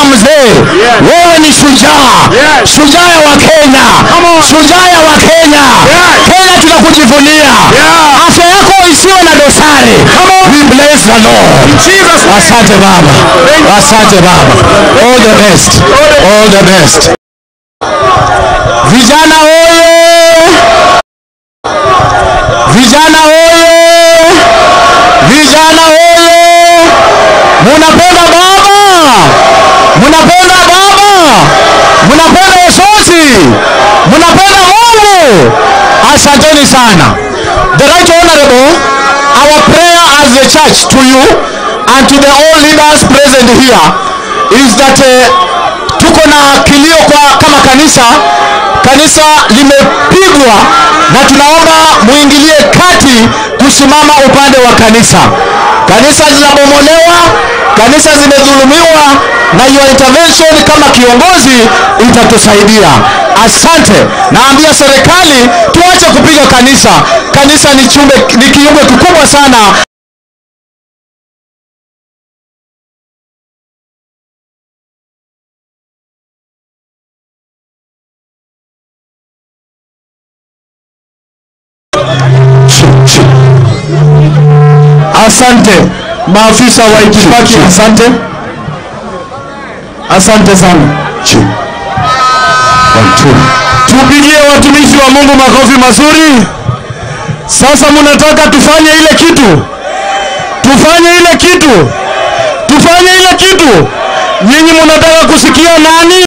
mzee wewe ni shujaa Yes. shujaa ya wakenya shujaa ya wakenya kenya tunakujivunia afya yako isiwe na dosari we bless the lord Jesus name. asante baba asante baba all the best all the best vijana oye vijana oye vijana oye munapenda baba munapenda baba munapenda yesosi munapenda mungu asanteni sana the right honorable our prayer as the church to you and to the all leaders present here is that uh, tuko na kilio kwa kama kanisa kanisa limepigwa na tunaomba muingilie kati kusimama upande wa kanisa kanisa zinabomolewa kanisa zimedhulumiwa na your intervention kama kiongozi itatusaidia asante naambia serikali tuache kupiga kanisa kanisa ni chumbe ni kiumbe kikubwa sana asante maafisa wa itifaki asante asante sana tupigie watumishi wa mungu makofi mazuri sasa mnataka tufanye ile kitu tufanye ile kitu tufanye ile kitu nyinyi mnataka kusikia nani